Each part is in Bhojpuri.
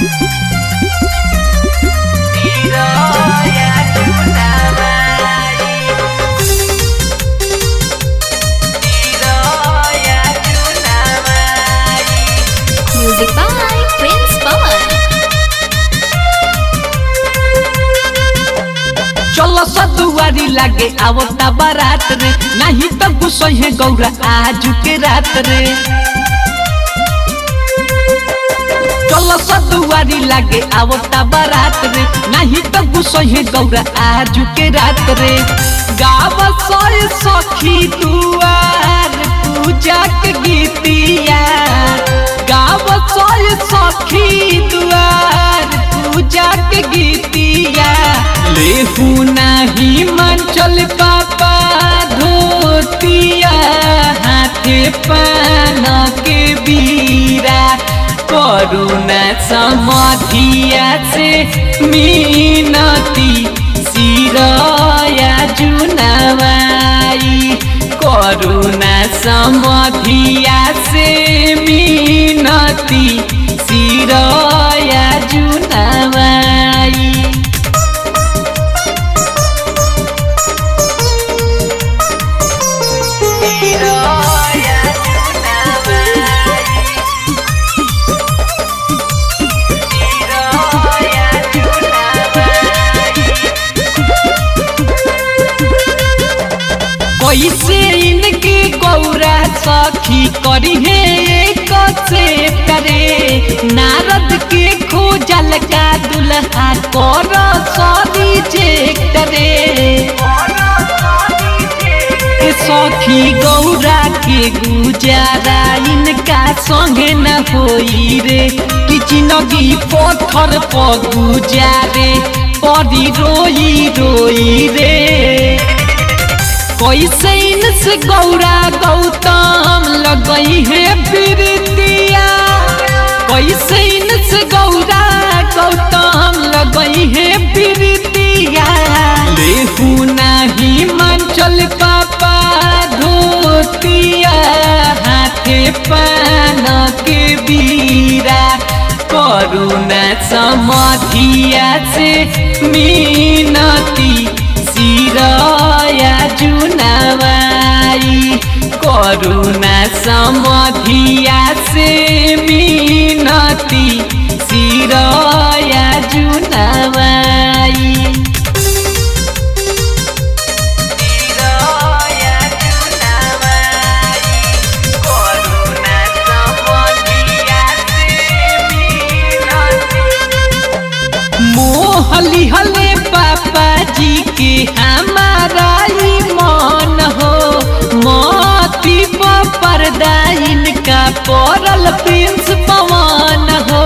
Music by Prince Pawan. चलो सदुआरी लागे आवता बारात रे नहीं तो गुस्सा है गौरा आज के रात रे चलो सदुआरी लागे आवता बारात रे नहीं तो गुस्सा है गौरा आज के रात रे गाव सोए सखी दुआर पूजा के गीतिया गाव सोए सखी दुआर पूजा के गीतिया लेहू नाही मंचल पापा धोतिया हाथे पान के बीरा करुणा समाधिया से मीनती सिरया जुनवाई करुणा समाधिया से मीनती सिरया जुनवाई कैसे इनके गौरा सखी करी है एक से करे नारद के खोजल का दुल्हा कर सदी जे करे ए सखी गौरा के गुजारा इनका संगे न होई रे कि जिंदगी पत्थर पर गुजारे परी रोई रोई रे कैसे इनसे गौरा गौतम लगई है प्रीतिया कैसे इनसे गौरा गौतम लगई है प्रीतिया लेहू नहीं मंचल पापा धोतिया हाथे पान के बीरा करुणा समाधिया से मीनती सिरया जुनवाई करुणा समाधिया से मीनती सिरया जुनवाई मोहली हले पापा जी के हमारा ही मन हो मोती पर्दा इनका पड़ल प्रिंस पवन हो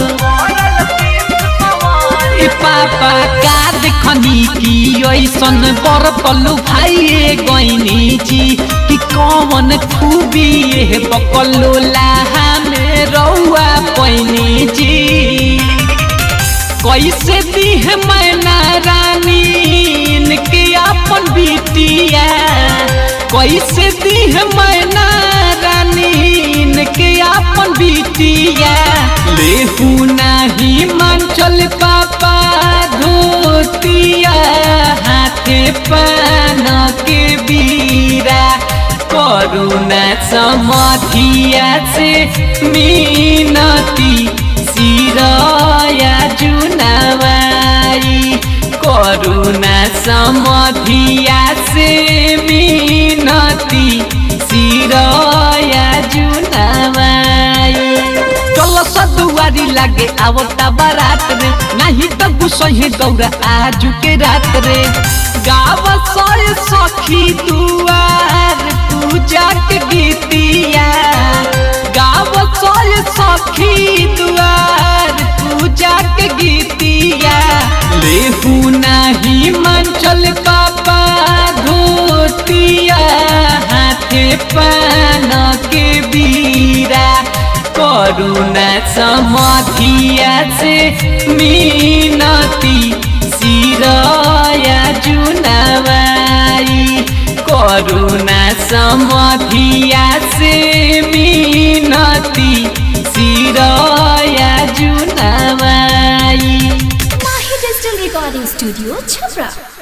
ए पापा का देखनी की ऐसन बर पल्लू भाई गईनी जी कि कौन खूबी ये बकलो लाहा में रउआ पैनी जी कैसे दी है मैना रानी इनके अपन बिटिया कैसे दी है मैना रानी इनके अपन बिटिया लेहू नहीं मंचल पापा धोतिया हाथे पान के बीरा करुणा समाधिया से मीनती सिरया जुनवाई करुणा समाधिया से मीनती सिरया जुनवाई चलो सदुआरी लागे आवता बारात रे नहीं तो गुस्सा है गौरा आज के रात रे गाव सोए सखी दुआर पूजा के गीतिया गाव सोए सखी दुआर पूजा के गीतिया लेहू नहीं मंचल पापा धोतिया हाथे पान के बीरा करुणा समाधिया से मीनती सिरया जुनवाई करुणा समाधिया से मीनती सिरया जुनवाई Recording Studio, Chhapra.